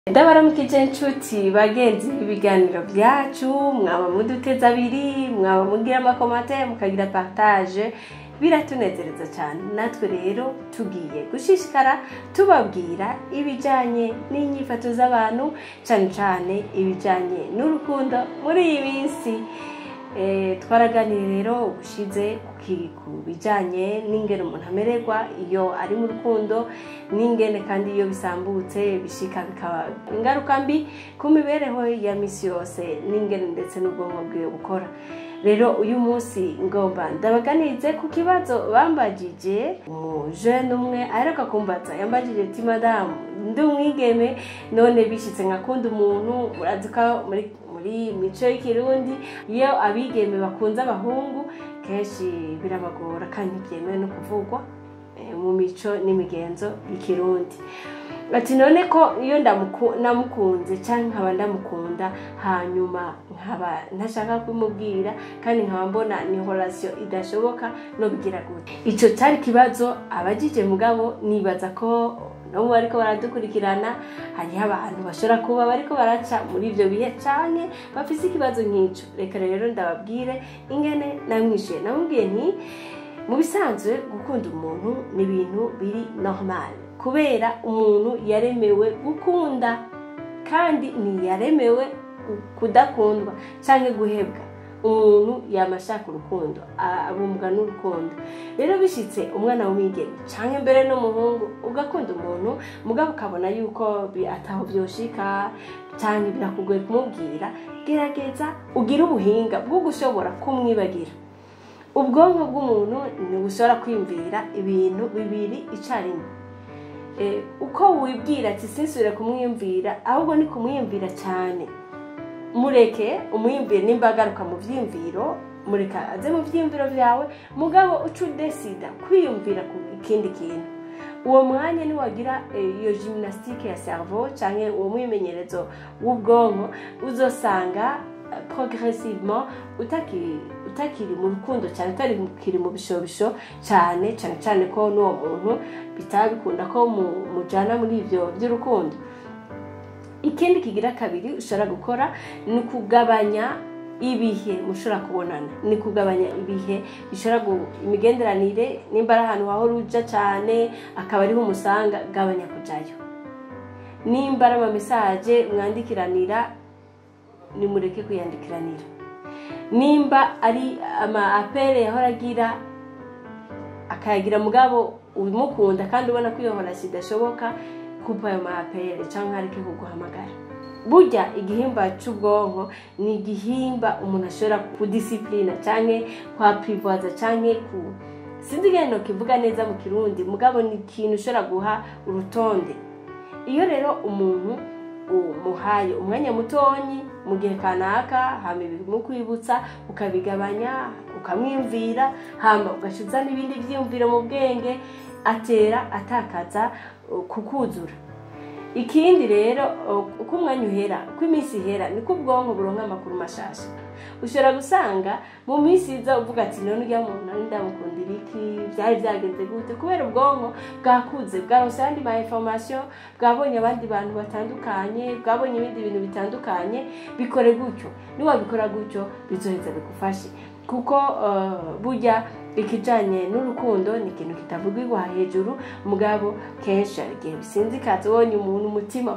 ndabaramukije nshuti bagenzi b'ibiganiro byacu mwaba muduteze abiri mwaba mugira amakomate mukagira partage biratunezereza cyane natwe rero tugiye gushishikara tubabwira ibijyanye n'inyifato z'abantu cyane cyane ibijyanye n'urukundo muri iyi minsi Eh, twaraganiriye rero ubushize ku- ku bijyanye n'ingene umuntu amererwa iyo ari mu rukundo n'ingene kandi iyo bisambutse bishika bikaba ingaruka mbi ku mibereho ya misi yose n'ingene ndetse n'ubwonko bwiwe bukora rero uyu munsi ngomba ndabaganirize ku kibazo bambagije umujene umwe aheruka kumbaza yambagije ati madamu ndi umwigeme none bishitse nkakunda umuntu murazi ko muri muri mico y'ikirundi iyo abigeme bakunze abahungu kenshi birabagora kandi ntibyemewe no kuvugwa eh, mu mico n'imigenzo y'ikirundi ati none ko iyo ndamuku- namukunze cyangwa nkaba ndamukunda hanyuma nkaba ntashaka kumubwira kandi nkaba mbona ni horasiyo idashoboka no bigira gute icyo cyari ikibazo abagije mugabo nibaza ko no mu bariko baradukurikirana hariho abantu bashobora kuba bariko baraca muri ibyo bihe cyane bafise ikibazo nk'icyo reka rero ndababwire ingene namwishuye namubwiye nti mu bisanzwe gukunda umuntu ni ibintu biri normal kubera umuntu yaremewe gukunda kandi ntiyaremewe kudakundwa cyangwa guhebwa umuntu yama ashaka urukundo a- abumbwa n'urukundo rero bishyitse umwana w'umwigeme cyangwa imbere n'umuhungu ugakunda umuntu mugabo ukabona yuko bi- ataho byoshika cyangwa birakugoye kumubwira gerageza ugire ubuhinga bwo gushobora kumwibagira ubwonko bw'umuntu ntibushobora kwiyumvira ibintu bibiri icyarimwe Eh, uko wibwira ati sinsubire kumwiyumvira ahubwo ni kumwiyumvira cyane mureke umwiyumvire nimba agaruka mu byiyumviro mureka aze mu byiyumviro byawe mugabo uca udesida kwiyumvira ku ikindi kintu uwo mwanya niwagira eh, iyo gymnastique ya cerveau cyangwa uwo mwimenyerezo w'ubwonko uzosanga eh, progressivement utakiri utakiri mu rukundo cyane utakiri mu bishobisho cyane cyane cyane ko n'uwo muntu bitaba bikunda ko mu- mujana muri ibyo by'urukundo ikindi kigira kabiri ushobora gukora ni ukugabanya ibihe mushobora kubonana ni kugabanya ibihe bishobora gu- imigenderanire nimba ari ahantu wahora uja cyane akaba ariho umusanga gabanya kujayo nimba ari amamesaje mwandikiranira nimureke kuyandikiranira nimba ari ama apere yahora agira akayagira mugabo umukunda kandi ubona ko iyo horasi idashoboka kupa ayo ma apere cyangwa areke kuguhamagara burya igihimba cy'ubwonko ni igihimba umuntu ashobora kudisipurina cyangwa kwapurivoza cyangwa ku sinzi ingene kivuga neza mu kirundi mugabo ni ikintu ushobora guha urutonde iyo rero umuntu umuhaye umwanya mutonyi mu gihe kanaka hama ibimukwibutsa ukabigabanya ukamwiyumvira hama ugashiza n'ibindi byiyumviro mu bwenge atera atakaza uh, kukuzura ikindi rero uh, uko umwanya uhera uko iminsi ihera niko ubwonko buronka amakuru mashasha ushobora gusanga mu minsi iza uvuga ati none ujya muntu nari ndamukundira iki byari byagenze gute kubera ubwonko bwakuze bwaronse ayandi ma information bwabonye abandi bantu batandukanye bwabonye ibindi bintu bitandukanye bikore gutyo niwabikora gutyo bizoheza bigufashe kuko uh, burya ikijanye n'urukundo ni ikintu kitavugirwa hejuru mugabo kenshi hari igihe bisinzikaza ubonye umuntu umutima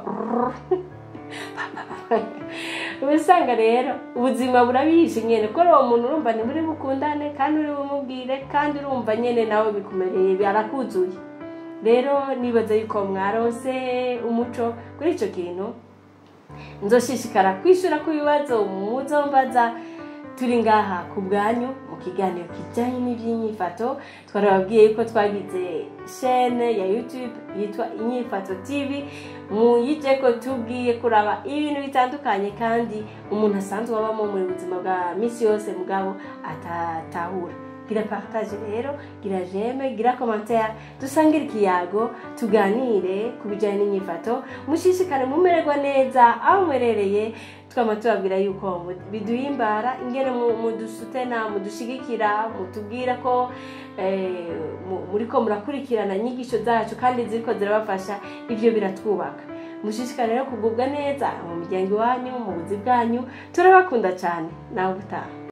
ubisanga rero ubuzima burabihishe nyene ko uwo muntu urumva ntiburi bukundane kandi uri bumubwire kandi urumva nyene nawe bikumereye barakuzuye rero nibaza yuko mwarose umuco kuri ico kintu nzoshishikara kwishura ku bibazo muzombaza turi ngaha ku bwanyu mu kiganiro kijyanye n'iby'inyifato twarababwiye yuko twagize shene ya youtube yitwa inyifato tv muyije ko tubwiye kuraba ibintu bitandukanye kandi umuntu asanzwe abamo mu buzima bwa misi yose mugabo atatahura gira partage rero gira jeme gira commentaire dusangire ikiyago tuganire ku bijyanye n'inyifato mushishikare mumererwa neza aho mwerereye twama tubabwira yuko mu- biduhimbara ingene mu- mudusutena mudushigikira mutubwira ko eh, mu- muriko murakurikirana inyigisho zacu kandi ziriko zirabafasha ivyo biratwubaka mushishikare rero kugubwa neza mu miryango iwanyu mu buzi bwanyu turabakunda cyane nawe ubutaha